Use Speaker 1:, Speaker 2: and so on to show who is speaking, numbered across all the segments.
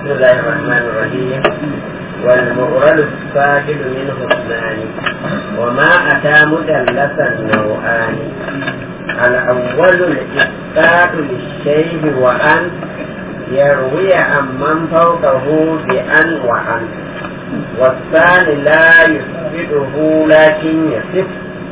Speaker 1: بسم الله الرحمن الرحيم والمؤرد الساكن منه اثنان وما أتى مدلسا نوعان الأول الإثبات للشيء وأن يروي عن من فوقه بأن وعن والثاني لا يثبته لكن يصف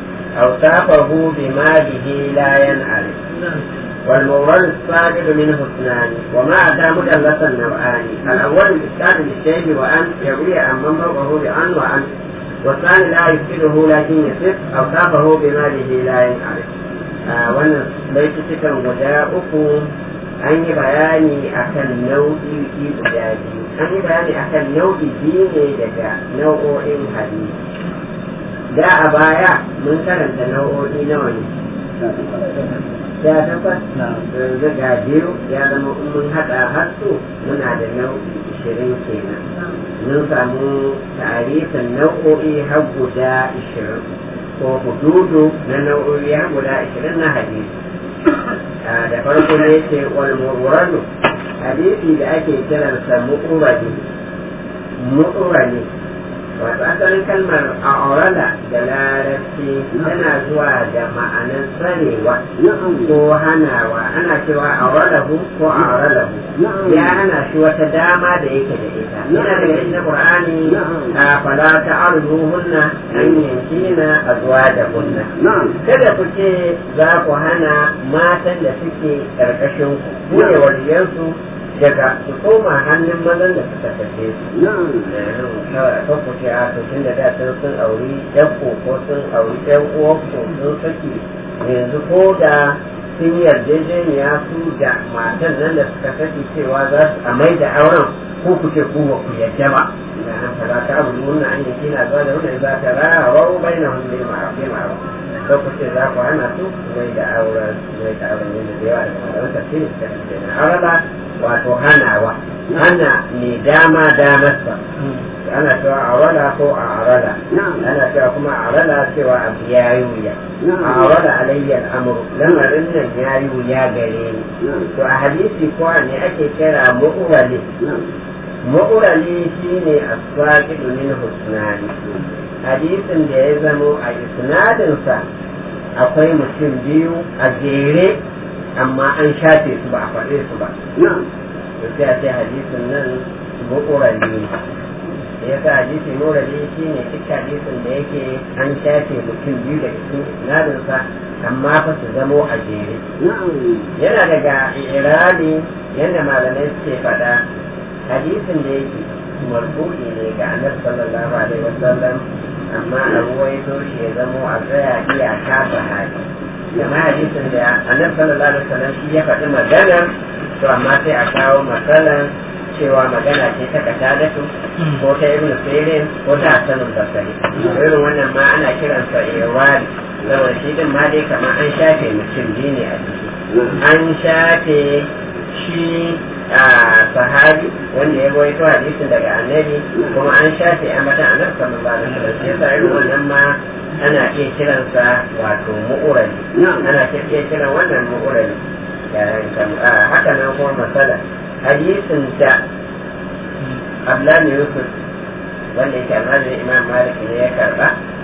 Speaker 1: أوصافه بما به لا ينعرف والمورد السابق منه اثنان وما أتى مدلسا نوعان الأول الإثبات للشيء وأن يروي عن من فوقه بأن وعن والثاني لا يفسده لكن يصف أوصافه بما به لا ينعرف wannan baitutukan guda uku an yi bayani akan nau'i guda biyu an yi bayani akan nau'i biyu ne daga nau'o'in hadisi da a baya mun karanta nau'o'i nawa ne ya tabbas yanzu ga biyu ya zama in mun haɗa har su muna da nau'i ishirin kenan mun samu tarihin nau'o'i har guda ishirin ko hududu na nau'o'i har guda ishirin na hadisi da farko ne ce wal murwanu hadisi da ake kiransa mu'urani mu'urani wato asalin kalmar a'urala da larabci tana zuwa da ma'anar tsarewa ko hanawa ana cewa a'uralahu ko a'uralahu ya hana shi wata dama da yake da ita yana daga cikin qur'ani a fala ta'arjuhunna an yankina azwajakunna kada ku ce za ku hana matan da suke karkashin ku ne waliyansu daga su koma hannun mazan da suka tafe su kan ku ce a to tun da da sun sun auri yan ko sun auri yan uwan ko sun saki yanzu ko da sun yarjejeniya su da matan nan da suka saki cewa za su a mai da auren ko ku ce ku ba ku yadda ba ina nan fara ta abu nuna an yi kina zuwa da wannan za ta rawa bai na hunde ma'afi ma'afi ko ku ce za ku hana su mai da auren mai da auren yadda da yawa daga malaman tafsiri suka ce na auraba wato hanawa hana mai dama damarsa ana cewa a wala ko a arala ana cewa kuma a arala cewa abu ya yi wuya a wala alayyar amuru lamarin nan ya yi wuya gare ni to a hadisi ko ne ake kira mu'urali mu'urali shine aswaqidu min husnani hadisin da ya zamo a isnadinsa akwai mutum biyu a jere amma an shafe su ba a faɗe su ba sai a ce hadisin nan mu'urali ne da ya sa hadisi mu'urali shi ne duk hadisin da yake an shafe mutum biyu da cikin isnadinsa amma fa su zamo a jere yana daga irani yadda malamai suke faɗa hadisin da yake marfu'i ne ga annabi sallallahu alaihi wasallam amma a ruwaito shi ya zamo a tsaya iyaka sahabi kama hadisin da annabi sallallahu alaihi wasallam shi ya faɗi magana to amma sai a kawo matsalan cewa magana ce ta katadatu ko ta ibnu sirin ko ta hasanul basari irin wannan ma ana kiransa irwari saboda shi din ma dai kamar an shafe mutum biyu ne a ciki an shafe shi a sahabi wanda ya rawaito hadisin daga annabi kuma an shafe a mata annabi sallallahu alaihi wasallam sai sa irin wannan ma ana iya kiransa wato mu'urali ana iya kiran wannan mu'urali haka nan kuma masala hadisin da Abdullahi Yusuf wanda yake almajirin Imam Malik ne ya karba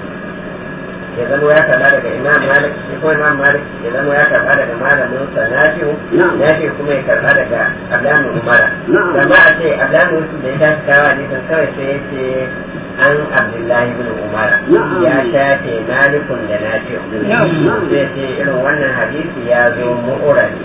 Speaker 1: ya zama ya karba daga Imam Malik shi kuma Imam Malik ya zama ya karba daga malamin sa Nafi'u Nafi'u kuma ya karba daga Abdullahi Umar amma a ce Abdullahi Yusuf da ya tashi kawo hadisin kawai sai ya ce an Abdullahi bin Umar ya shafe Malikun da Nafi'u zai ce irin wannan hadisi ya zo mu'urari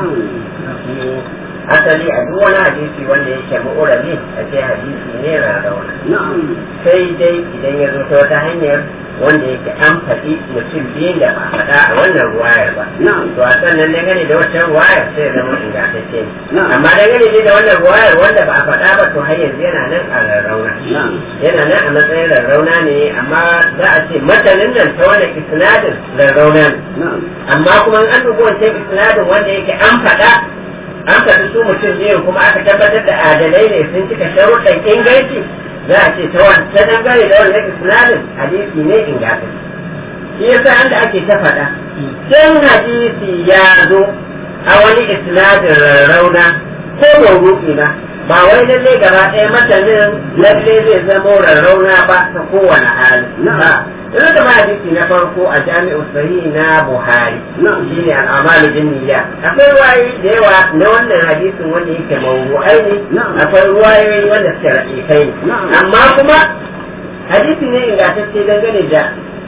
Speaker 1: asali a duk wani hadisi wanda yake mu'urali a ce hadisi ne rarrauna sai dai idan ya zo ta wata hanyar wanda yake an faɗi mutum biyun da ba faɗa a wannan ruwayar ba to a sannan dangane da wata ruwayar sai zama ingantacce ne amma dangane da wannan ruwayar wanda ba a faɗa ba to har yanzu yana nan a rarrauna yana nan a matsayin rarrauna ne amma za a ce matanin nan ta wani isnadin rarrauna ne amma kuma an dubi wancan isnadin wanda yake an faɗa an faɗi su mutum biyu kuma aka tabbatar da adalai ne sun cika sharuɗan inganci za a ce ta wata dangane da wannan isnadin hadisi ne ingantacce shi yasa an da ake ta faɗa dan hadisi ya zo a wani isnadin rarrauna ko mawruki na ba wai lalle gaba ɗaya matanin lalle zai zama rarrauna ba ta kowane hali Ina da hadisi na farko a jami'u sahihi na Buhari shi ne al'amalu bin niyya akwai ruwayoyi da yawa na wannan hadisin wanda yake mawu'ai ne akwai ruwayoyi wanda suke raƙiƙai ne amma kuma hadisi ne ingantacce dangane da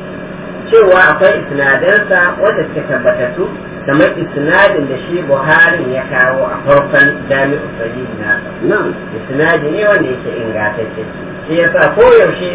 Speaker 1: cewa akwai isnadansa wanda suke tabbatattu kamar isnadin da shi Buhari ya kawo a farkon jami'u sahihi nasa isnadi ne wanda yake ingantacce shi yasa koyaushe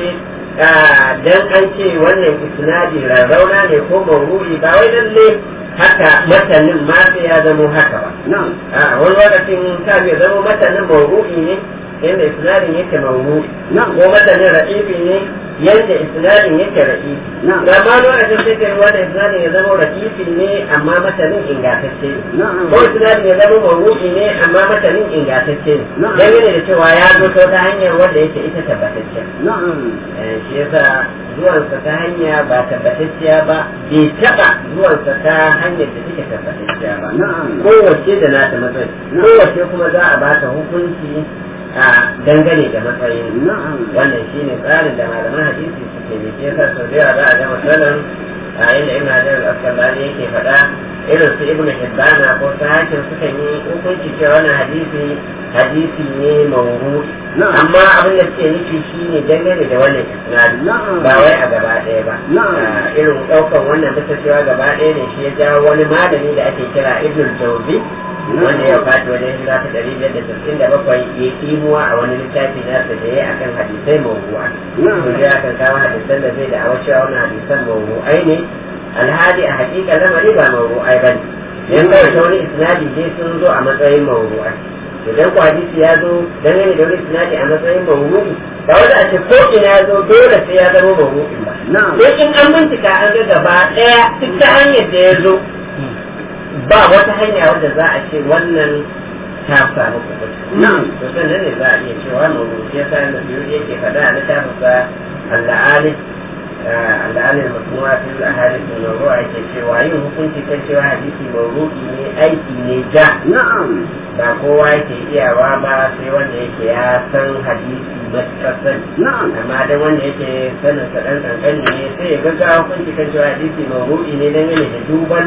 Speaker 1: dan an ce wannan isnadi rarrauna ne ko mawru'i ba wai lalle haka matanin ma sai ya zamo haka ba a wani lokacin ta bai zamo matanin mawru'i ne yadda isnadin yake mawru'i ko matanin ra'ibi ne yadda isnadin yake ra'ibi da ma lokacin sai kai wannan isnadin ya zama ra'ibi ne amma matanin ingantacce ne ko isnadin ya zama mawru'i ne amma matanin ingantacce ne dangane da cewa ya zo ta hanyar wanda yake ita tabbatacce shi yasa zuwansa ta hanya ba tabbatacciya ba bai taba zuwansa ta hanyar da take tabbatacciya ba kowace da nata matsayi kowace kuma za a bata hukunci a dangane da matsayin wannan shine tsarin da malaman hadisi suke ne shi yasa sau da yawa za a ga matsalan a inda ibn hajar al-asqalani yake faɗa irin su ibn hibbana ko ta hakim sukan yi hukunci cewa wannan hadisi hadisi ne mawru'i amma abin da suke nufi shine dangane da wannan isnadi ba wai a gaba ɗaya ba irin ɗaukan wannan bisa cewa gaba ɗaya ne shi ya jawo wani malami da ake kira ibn jawzi wanda ya fati wajen hijira ta ɗari biyar da sittin da bakwai ya kimuwa a wani littafi nasa da ya akan hadisai mawru'a kun ya kan kawo hadisan da zai da a cewa wannan hadisan mawru'ai ne alhali a hakika lamari ba mawru'ai ba ne yan kawai ta wani isnadi dai sun zo a matsayin mawru'ai idan ku hadisi ya zo dangane da wani isnadi a matsayin mawru'i ba wanda a ce ko ina ya zo dole sai ya zama mawru'in ba sai in an bincika an ga gaba ɗaya duk ta hanyar da ya zo ba wata hanya wadda za a ce wannan ta samu kuɓuta. To sannan ne za a iya cewa mawru'i ya sa yana biyu yake faɗa a littafinsa Allah al'adar masuwa fil ahadith mawru'a yake cewa yin hukunci kan cewa hadisi mawru'i ne aiki ne ja ba kowa yake iyawa ba sai wanda yake ya san hadisi matuƙar sani amma dan wanda yake sanin sa dan kankani ne sai ya gaggawa hukunci kan cewa hadisi mawru'i ne dangane da duban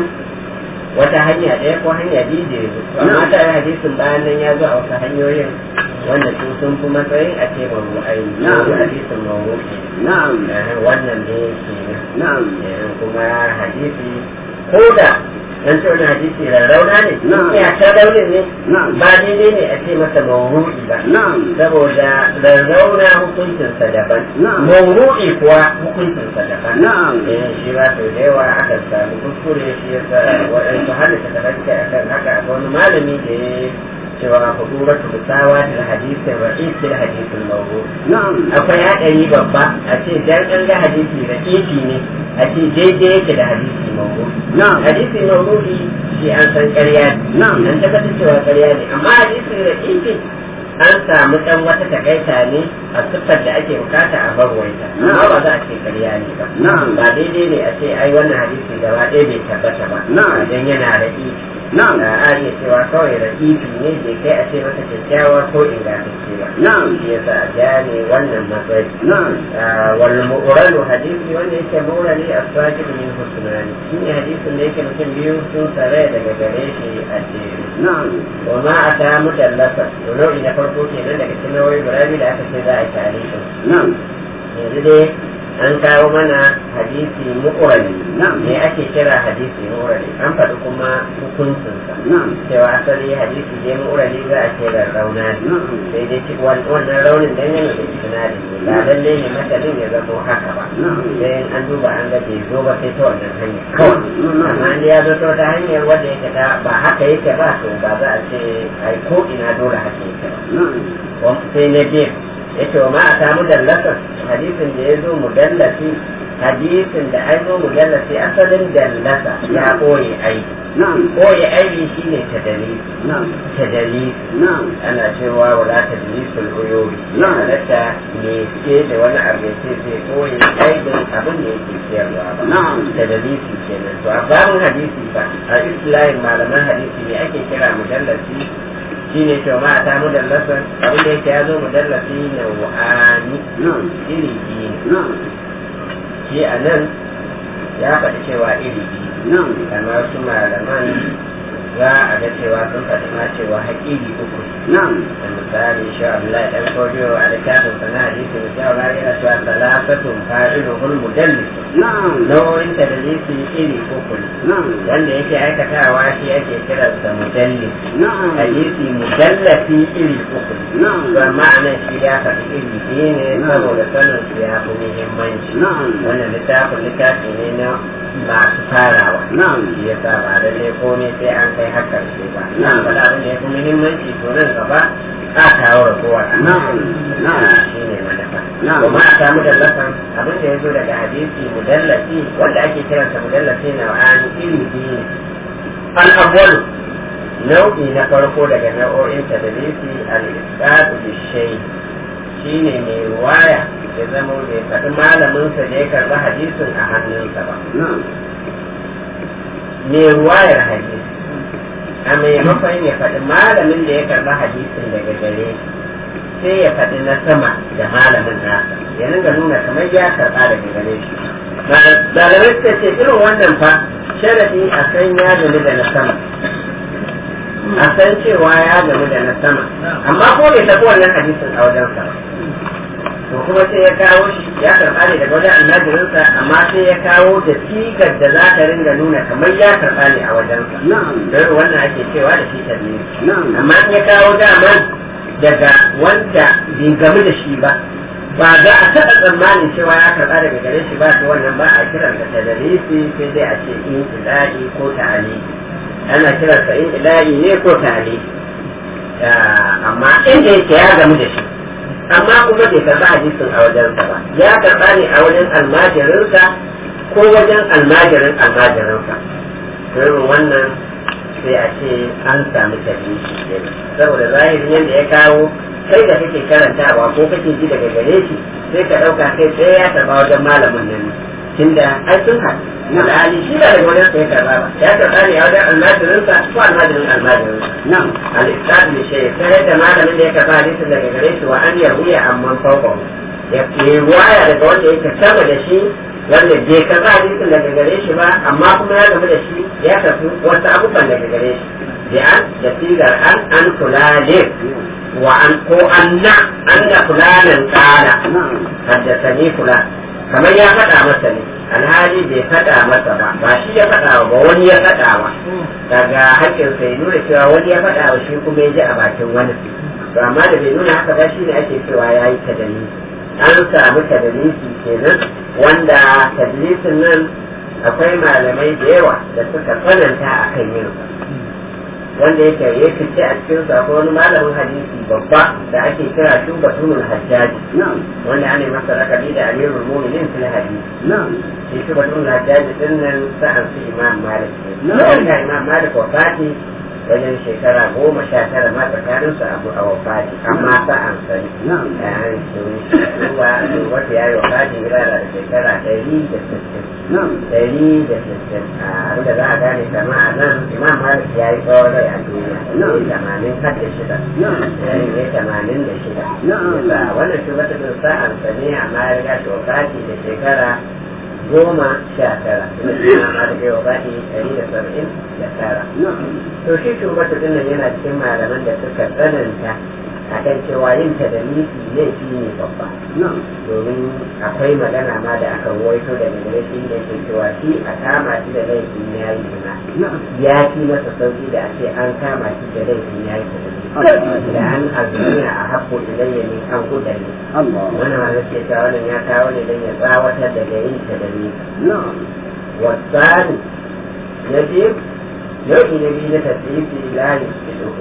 Speaker 1: wata hanya ɗaya ko hanya biyu da ya zo amma ta yi hadisin bayan nan ya zo a wasu hanyoyin wanda su sun fi matsayin a ce mawru'ai ne hadisin mawru'i wannan ne ke nan kuma hadisi ko da dan ce wani hadisi rarrauna ne ya ta raunin ne ba daidai ne a ce masa mawru'i ba saboda rarrauna hukuncinsa daban mawru'i kuwa hukuncinsa daban shi ba sau da yawa aka samu kuskure shi yasa waɗansu halitta ta tabbata akan haka wani malami da ya cewa huduratu musawa da hadisin ra'is da hadisin mawru akwai haɗari babba a ce dan an ga hadisi ra'ifi ne a ce daidai yake da hadisi mawru hadisi mawru shi an san ƙarya ne an tabbatar cewa ƙarya ne amma hadisi ra'ifi an samu ɗan wata takaita ne a siffar da ake bukata a barwaita amma ba za a ce ƙarya ne ba ba daidai ne a ce ai wannan hadisi gaba ɗaya bai tabbata ba dan yana ra'ifi
Speaker 2: na'am
Speaker 1: da a iya cewa kawai rakifi ne bai kai a ce masa kyakkyawa ko ingantacce ba
Speaker 2: na'am
Speaker 1: shi yasa a gane wannan matsayi
Speaker 2: na'am
Speaker 1: wal mu'ralu hadisi wanda yake mu'rali as-sajid min husnani shi ne hadisin da yake mutum biyu sun sare daga gare shi a jere
Speaker 2: na'am
Speaker 1: wa ma ata mudallasa to nau'i na farko kenan daga cikin nau'i guda biyu da aka ce za a yi tarihin
Speaker 2: na'am
Speaker 1: yanzu dai an kawo mana hadisi mu'rali
Speaker 2: Na'am.
Speaker 1: me ake kira hadisi mu'rali an faɗi kuma hukuncinsa
Speaker 2: na'am
Speaker 1: cewa asali hadisi ne mu'rali za a ce da rauna ne
Speaker 2: na'am
Speaker 1: sai dai ci wan- wannan raunin dan yana da isnadi ne ba lalle ne masalin ya zama haka ba
Speaker 2: na'am
Speaker 1: sai in an duba an ga bai zo ba sai ta wannan hanyar kawai amma in ya zo ta wata hanyar wanda yake ta ba haka yake ba to ba za a ce ai ko ina dole haka yake ba
Speaker 2: na'am
Speaker 1: Wa- sai na biyu ya ce wa ma a samu dallasa hadisin da ya zo mudallasi hadisin da ai zo mudallasi asalin dallasa ya koye aiki
Speaker 2: na'am
Speaker 1: koye aiki shine tadalisi
Speaker 2: na'am
Speaker 1: tadalisi
Speaker 2: na'am
Speaker 1: ana cewa wala tadlisul uyubi
Speaker 2: Na'am.
Speaker 1: halatta ne ke da wani abu ya ce sai koyi aibin abin da yake siyarwa ba
Speaker 2: Na'am.
Speaker 1: tadlisi kenan to a babin hadisi ba a islahin malaman hadisi ne ake kira mudallasi shi ne cewa ma ta mudallasan abin da yake ya zo mudallasi na wa'ani
Speaker 2: نعم
Speaker 1: iri biyu ne
Speaker 2: نعم
Speaker 1: shi a nan ya faɗi cewa iri biyu
Speaker 2: نعم
Speaker 1: kamar su malaman za a ga cewa sun faɗi ma cewa haƙiƙi uku
Speaker 2: نعم
Speaker 1: da misali shi Abdullahi dan Kodiyo a littafin sana hadisi da cewa ya yana cewa salafatun fa'iluhul mudallis
Speaker 2: نعم
Speaker 1: nau'in da dalisi iri uku ne
Speaker 2: نعم
Speaker 1: wanda yake aikatawa shi ake kiransa mudallis
Speaker 2: نعم
Speaker 1: hadisi mudallafi iri uku ne
Speaker 2: نعم
Speaker 1: to amma a nan shi ya faɗi iri biyu ne saboda sanin su ya fi muhimmanci
Speaker 2: نعم
Speaker 1: wannan littafin littafi ne na masu farawa
Speaker 2: نعم
Speaker 1: shi ya sa ba lallai komai sai an kai har karshe ba na
Speaker 2: Na'am.
Speaker 1: faɗa abin da ya fi muhimmanci to nan gaba a kawo ragowar a
Speaker 2: Na'am. Na'am.
Speaker 1: shi ne manufa
Speaker 2: Na'am.
Speaker 1: kuma a samu dallasan abin da ya zo daga hadisi mudallafi wanda ake kiransa mudallafi na wa'ani iri biyu ne al-awwalu nau'i na farko daga nau'o'in tadlisi al-isqatu bi-shay shine mai ruwaya ya zama bai faɗi malaminsa da ya karɓi hadisin a hannunsa ba
Speaker 2: نعم
Speaker 1: mai ruwayar hadisi a maimakon ya faɗi malamin da ya karɓi hadisin daga gare shi sai ya faɗi na sama da malamin nasa ya ringa nuna kamar ya karɓa daga gare shi malamai suka ce irin wannan fa sharadi a san ya gani da na sama a san cewa ya gani da na sama amma ko bai tafi wannan hadisin a wajensa ba to kuma sai ya kawo shi ya karɓa ne daga wajen almajirinsa amma sai ya kawo da sigar da za ta ringa nuna kamar ya karɓa ne a wajensa
Speaker 2: نعم
Speaker 1: don wannan ake cewa da shi tabi'i
Speaker 2: نعم
Speaker 1: amma in ya kawo daman daga wanda bai gamu da shi ba ba za a taɓa tsammanin cewa ya karɓa daga gare shi ba to wannan ba a kiran da tadalisi sai dai a ce in ilahi ko ta'ali ana kiran sa in ilahi ne ko ta'ali amma inda yake ya gamu da shi amma kuma bai karɓa hadisin a wajensa ba ya karɓa ne a wajen almajirinsa ko wajen almajirin almajirinsa to irin wannan sai a ce an samu tarihi kenan saboda zahirin yadda ya kawo kai da kake karantawa ko kake ji daga gare shi sai ka ɗauka kai sai ya karɓa wajen malamin nan tunda ai sun haɗu alhali shi ba daga wajen sai ya karɓa ba ya karɓa ne a wajen almajirinsa ko almajirin almajirinsa
Speaker 2: نعم
Speaker 1: al-islam bi shay sai yadda malamin da ya karɓa hadisin daga gare shi wa an yahuya amman fawqa ya yi ruwaya daga wanda yake sama da shi wanda bai karɓa hadisin daga gare shi ba amma kuma ya gamu da shi ya karɓi wasu abubuwan daga gare shi bi an da sigar an an kulalin wa an ko anna anna fulanan kala
Speaker 2: نعم
Speaker 1: haddasani fulan kamar ya faɗa masa ne alhali bai faɗa masa ba ba shi ya faɗa wa ba wani ya faɗa wa daga hakkin sai nuna cewa wani ya faɗa wa shi kuma ya ji a bakin wani to amma da bai nuna haka ba shi ne ake cewa ya yi tadalisi an samu tadalisi kenan wanda tadalisin nan akwai malamai da yawa da suka tsananta a kan yin wanda yake ya fice a cikin sa akwai wani malamin hadisi babba da ake kira shubatunul hajjaji
Speaker 2: نعم
Speaker 1: wanda ana yi masa lakabi da amirul mu'minin fil hadisi
Speaker 2: نعم
Speaker 1: shi shubatunul hajjaji din nan sa'an su imam malik ne
Speaker 2: Na'am.
Speaker 1: ya imam malik wafati wajen shekara goma sha tara ma tsakanin su abu a wafati amma sa'an sani
Speaker 2: نعم
Speaker 1: yayin su ruwa wata ya yi wafati gida da shekara ɗari da sittin
Speaker 2: نعم
Speaker 1: ɗari da sittin a abinda za a gane kama a nan imam malik ya yi tsawon rai a duniya
Speaker 2: Na'am.
Speaker 1: ne tamanin har da shida
Speaker 2: نعم
Speaker 1: ya yi ne tamanin da shida
Speaker 2: Na'am.
Speaker 1: yasa wannan shi wata bin sa'an sa ne amma ya riga shi wafati da shekara goma sha tara kuma shi imam malik ya wafati ɗari da saba'in da tara
Speaker 2: نعم
Speaker 1: to shi shugabata din nan yana cikin malaman da suka tsananta akan cewa yin ta da miki laifi ne babba
Speaker 2: نعم
Speaker 1: domin akwai magana ma da aka waito da gare shi da ke cewa shi a kama shi da laifin ya yi zina
Speaker 2: نعم
Speaker 1: ya fi masa sauki da a ce an kama shi da laifin ya yi ta da an azuniya a haƙƙo ilayya ne an gudane
Speaker 2: الله
Speaker 1: wannan ma zai cewa wannan ya kawo ne don ya tsawatar daga yin ta da miki
Speaker 2: نعم
Speaker 1: والثاني يجب nau'i na biyu na tasiri la yusiduhu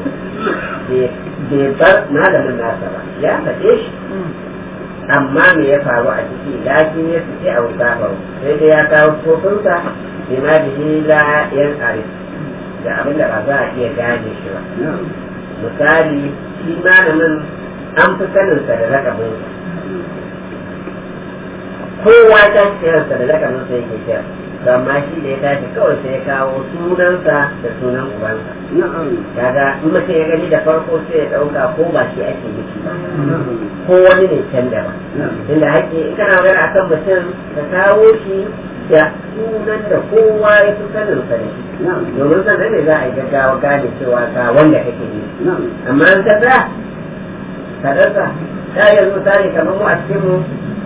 Speaker 1: bai bar malamin nasa ba ya faɗe shi amma me ya faru a ciki lakin ya fice a wuta faru sai dai ya kawo tsofinsa bi ma bihi la yan arif da abin da ba za a iya gane shi ba
Speaker 2: نعم
Speaker 1: misali shi malamin an fi saninsa da lakabinsa kowa ta kiransa da lakabinsa yake kira amma shi da ya tashi kawai sai ya kawo sunansa da sunan ubansa
Speaker 2: na'am
Speaker 1: kaga in mutum ya gani da farko sai ya ɗauka ko ba shi ake nufi ba ko wani ne can da ba inda haƙƙi in kana magana akan mutum ka kawo shi da sunan da kowa ya fi sanin sa da shi domin sannan ne za a yi gaggawa gane cewa ga wanda kake nufi amma in ka sa ka rasa ta yanzu misali kamar mu a cikin mu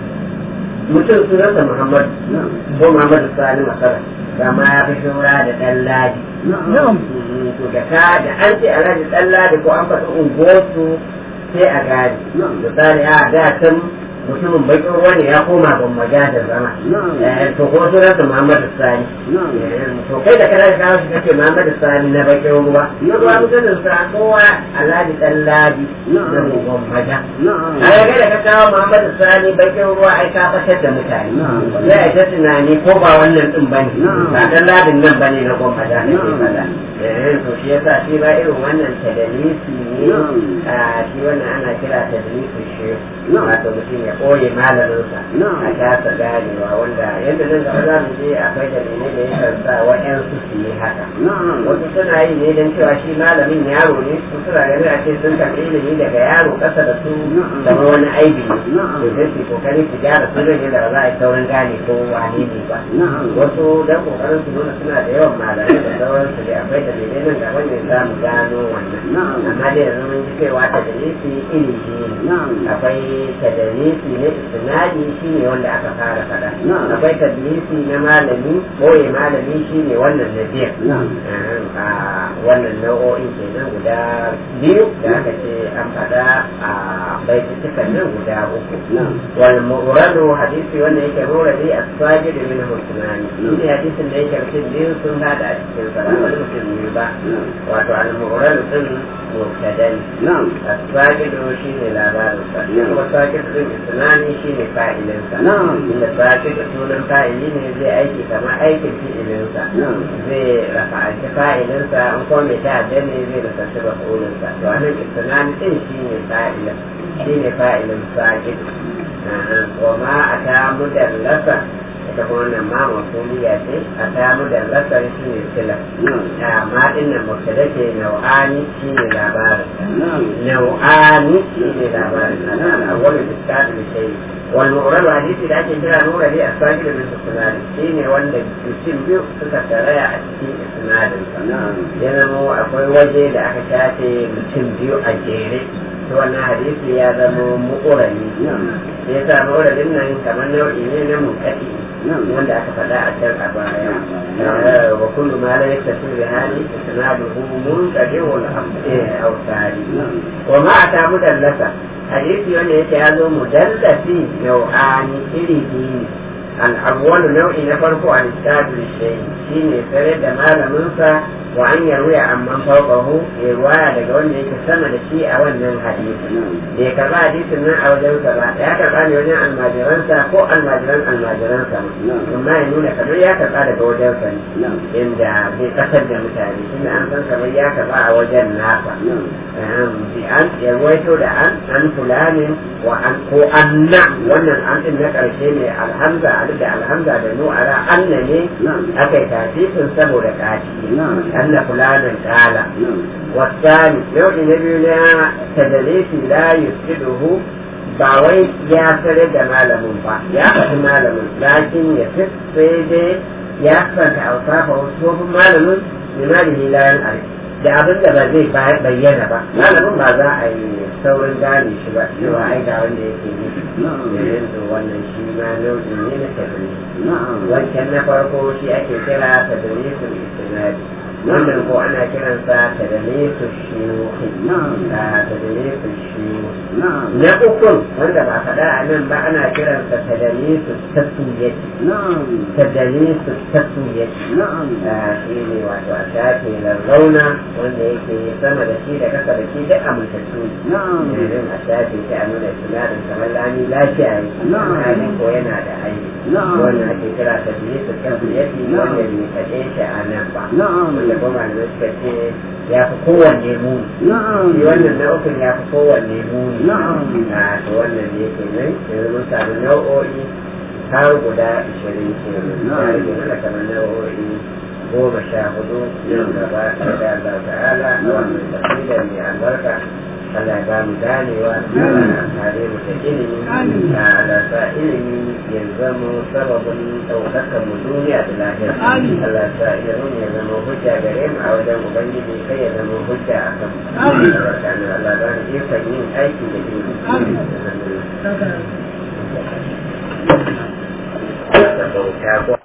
Speaker 1: mutum sunansa Muhammad ko Muhammad Sani Masara kama ya fi shura da ɗan ladi. To da ka da an ce alhaji ɗan ladi ko an faɗi unguwarsu sai a gane. Misali a da can mutumin bakin ruwa ne ya koma ban maja da zama. To ko sunansa Muhammad Sani. To kai da kana kawo shi kake Muhammad Sani na bakin ruwa. Na ruwa mutumin sa kowa alhaji ɗan ladi na ban maja. a yaga da ka kawo Muhammadu Sani bakin ruwa ai ka fatar da mutane sai a ta tunani ko ba wannan din bane ba dan ladin nan bane na goma da ne fada eh to shi yasa shi ba irin wannan tadalisi ne a shi wannan ana kira tadalisi shi wato mutum ya koye malaminsa a kasa ganewa wanda yadda nan gaba za mu je akwai dalilai da yakan sa wa'yansu su yi haka wasu suna yi ne don cewa shi malamin yaro ne su suna ganin a ce sun karɓi ilimi daga yaro ƙasa da su kamar wani aibi ne to sai su kokari su gyara su zai da ba za a yi saurin gane ko wane ne ba wasu dan kokarin su nuna suna da yawan malamai da sauransu da akwai dalilai nan gaba ne za mu gano wannan amma dai yanzu mun ji cewa ta dalili iri ne akwai tadalisi na istinadi shi ne wanda aka fara fada akwai tadalisi na malami boye malami shi ne wannan na biyar a wannan nau'o'in kenan guda biyu da aka ce an fada a baitutukan nan guda uku wal mu'radu hadisi wanda yake muradi as-sajid min husnani shi hadisin da yake mutum biyu sun hada a cikin sa ba wani mutum biyu ba wato al mu'radu din mubtadan as-sajid shi ne labarin sa kuma sajid din isnani shi ne fa'ilin sa inda sajid sunan fa'ili ne zai aiki kamar aikin fi'ilin sa zai rafa'anci fa'ilin sa in kuma mai ta'adda ne zai rasanci maf'ulin sa to anan isnani din shi ne fa'ilin shi ne fa'ilin sajid wa ma a ta mudallasa ita kuma wannan ma masuliya ce a ta mudallasa shi ne sila ma din nan mubtada ke nau'ani shi ne labarin nau'ani shi ne labarin al'awwal biskat da shayi wal mu'rad hadisi da ake kira nura ne a sajid bin sunan shi ne wanda mutum biyu suka taraya a cikin isnadin sa ya zama akwai waje da aka shafe mutum biyu a jere to wannan hadisi ya zama mu'urani sai ya sa mu'uranin nan kamar nau'i ne na munkati wanda aka faɗa a can a baya wa kullu ma la yattasil bi hali isnaduhu munqadi wal awsari wa ma ata mudallasa hadisi wanda yake ya zo mudallasi nau'ani iri biyu الأول نوع نفرق عن الكتاب للشيء شيء يسرد ما لمنسى وأن يروي عن من فوقه رواية لقول لك سمى الشيء أو أن الحديث لكذا حديث من أو جنس يا كفان يوني عن الماجرانسا فوق الماجران الماجرانسا ثم ينون كبير يا كفان لقول جنسا إن في قصد متابي إن أنسان كبير يا كفان وجن نافع بأن يرويته لأن عن فلان وعن هو أن وأن الأن إنك الشيء الحمزة da alhamza da nu ala anna ne aka yi tafifin saboda kaci anna fulanin kala wasani nau'i na biyu na tadalisi la yusiduhu ba wai ya tare da malamin ba ya faɗi malamin lakin ya fi sai dai ya santa ausafa wasu malamin limanihi layan arziki da abin da ba zai bayyana ba malamin ba za a yi saurin gane shi ba cewa ai ga wanda yake nufi da yanzu wannan shi ma nau'i ne na tadris wancan na farko shi ake kira tadrisul istinadi wannan ko ana kiransa tadrisul shiyuhi tadrisul shiyuhi na ukun wanda ba faɗa a nan ba ana kiransa tadrisul tasmiyati tadrisul tasmiyati shi ne wato a shafe launa wanda yake sama da shi da kasa da shi duk amintattu ne a shafe shi a nuna sinadin kamar lami lafiya ne hali ko yana da aiki wannan ake kira ta biyu su kan biyati wanda bai kaɗe shi a nan ba wanda kuma da suka ce ya fi kowanne muni shi wannan nau'ukan ya fi kowanne muni a to wannan ne ke nan yanzu mun samu nau'o'i har guda ishirin kenan ya rage mana kamar nau'o'i goma sha hudu yau gaba da Allah ta'ala a wannan tafiyar mai albarka Allah ya mu ganewa Allah tare mu da ilimi Allah sa ilimi ya zama sababin ɗaukakar mu duniya da lahira Allah sa ilimin ya zama hujja gare mu a wajen ubangiji kai ya zama hujja a kan mu Allah ba ni ikon yin aiki da ilimi da bauta